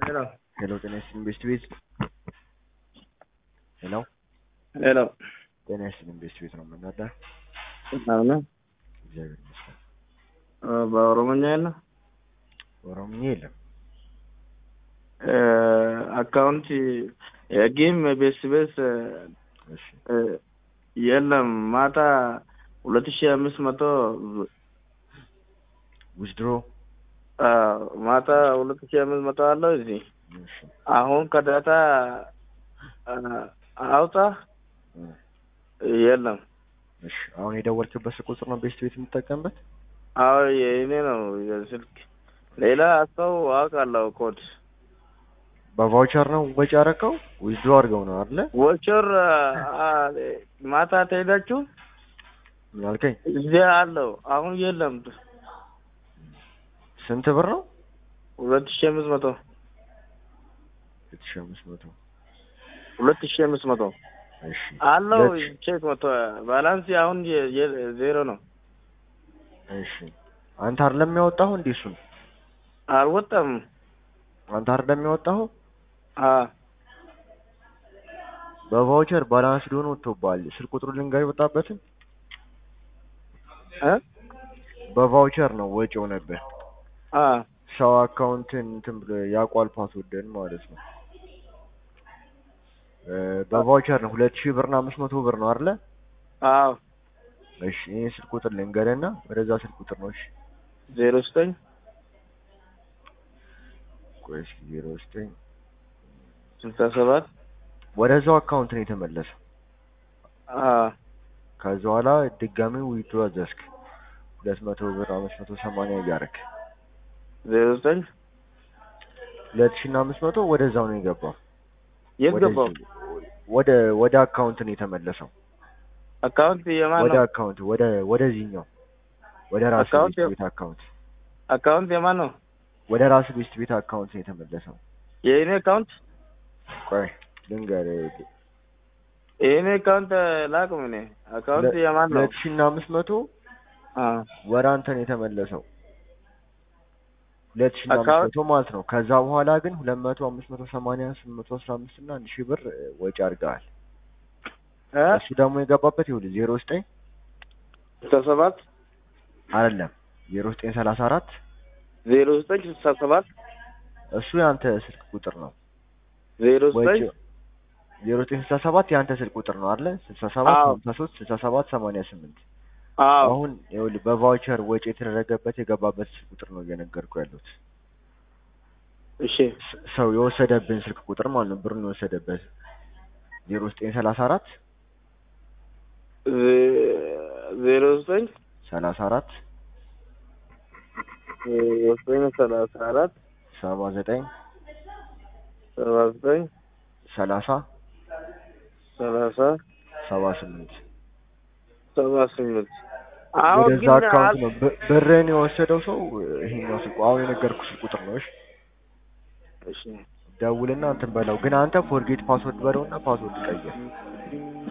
ሄሎ ሄሎ ጤና ይስጥልኝ ቤስት ቤት ሄሎ ሄሎ ጤና ይስጥልኝ ቤስት ቤት ነው የምናዳ ሰላም ነው? እግዚአብሔር ይመስገን እ በኦሮሞኛ የለም ኦሮምኛ የለም እ አካውንት የጌም ቤስ ቤስ እሺ እ የለም ማታ ሁለት ሺህ አምስት መቶ ዊዝድሮ አ ማታ ሁለት ሺህ አምስት መቶ አለው እዚህ እሺ አሁን ከዳታ አ አውጣ እ የለም እሺ አሁን የደወልክበት ስልክ ቁጥር ነው ቤስት ቤት የምትጠቀምበት አዎ የእኔ ነው የስልክ ሌላ ሰው አውቃለሁ ኮድ በቫውቸር ነው ወጪ ያረከው ዊዝድሮ አድርገው ነው አይደለ ቮቸር አ ማታ ትሄዳችሁ ምን አልከኝ እዚያ አለው አሁን የለም ስንት ብር ነው ሁለት ሺህ አምስት መቶ ሁለት ሺህ አምስት መቶ ሁለት ሺህ አምስት መቶ እሺ አለው ሁለት ሺህ- ቼክ መቶ ባላንስ አሁን የ- የ- ዜሮ ነው እሺ አንተ አይደለም ያወጣኸው እንዴ እሱን አልወጣም አንተ አይደለም ያወጣኸው አ በቫውቸር ባላንስ ሊሆን ወጥቶብሃል ስልክ ቁጥሩ ልንገር የወጣበትን እ በቫውቸር ነው ወጪ ሆነብህ አ ሰው አካውንትን እንትን ብሎ ያቋል ፓስወርድን ማለት ነው እ በቫውቸር ነው ሁለት ሺህ ብርና አምስት መቶ ብር ነው አይደለ አዎ እሺ ይሄን ስልክ ቁጥር ልንገርህና ወደዛ ስልክ ቁጥር ነው እሺ ዜሮ ዘጠኝ ቆይ እስኪ ዜሮ ዘጠኝ ስልሳ ሰባት ወደዛው አካውንት ነው የተመለሰው አ ከዛ በኋላ ድጋሚ ዊድሮ አዘዝክ ሁለት መቶ ብር አምስት መቶ ሰማንያ እያደረክ ዜሮ ዘጠኝ ሁለት ሺህ እና አምስት መቶ ወደዛው ነው የገባው የት ወደዚህ- ገባው ወደ ወደ አካውንት ነው የተመለሰው አካውንት የማን ወደ ነው አካውንት ወደ ወደዚህኛው ወደ ራስ አካውንት ቤት የ- ቤት አካውንት አካውንት የማን ነው ወደ ራስ ቤት ቤት አካውንት ነው የተመለሰው የእኔ አካውንት ቆይ ልንገርህ የእኔ አካውንት ላቁም እኔ አካውንት ሁለ- የማን ነው ሁለት ሺህ እና አምስት መቶ አ ወደ አንተ ነው የተመለሰው ሁለት ሺህ እና አምስት አካውንት- መቶ ማለት ነው ከዛ በኋላ ግን ሁለት መቶ አምስት መቶ ሰማንያ ስምንት መቶ አስራ አምስት እና አንድ ሺህ ብር እ, ወጪ አድርገሃል እ እሱ ደግሞ የገባበት ይኸውልህ ዜሮ ዘጠኝ ስልሳ ሰባት አይደለም ዜሮ ዘጠኝ ሰላሳ አራት ዜሮ ዘጠኝ ስልሳ ሰባት እሱ የአንተ ስልክ ቁጥር ነው ዜሮ ወጪ ዘጠኝ ዜሮ ዘጠኝ ስልሳ ሰባት የአንተ ስልክ ቁጥር ነው አይደለ ስልሳ ሰባት አዎ። ሀምሳ ሶስት ስልሳ ሰባት ሰማንያ ስምንት አዎ አሁን ይኸውልህ በቫውቸር ወጪ የተደረገበት የገባበት ስልክ ቁጥር ነው እየነገርኩ ያሉት እሺ ስ- ሰው የወሰደብን ስልክ ቁጥር ማለት ነው ብሩን የወሰደበት ዜሮ ዘጠኝ ሰላሳ አራት ዜ- ዜሮ ዘጠኝ ሰላሳ አራት ዜሮ ዘጠኝ ሰላሳ አራት ሰባ ዘጠኝ ሰባ ዘጠኝ ሰላሳ ሰላሳ ሰባ ስምንት ሰባ ስምንት አሁን ወደዛ ግን አካውንት አል- ነው ብ- ብርህን የወሰደው ሰው ይሄኛው ስልኩ አሁን የነገርኩህ ስልክ ቁጥር ነው እሺ እሺ ደውልና እንትን በለው ግን አንተ ፎርጌት ፓስወርድ በለውና ፓስወርድ ቀይር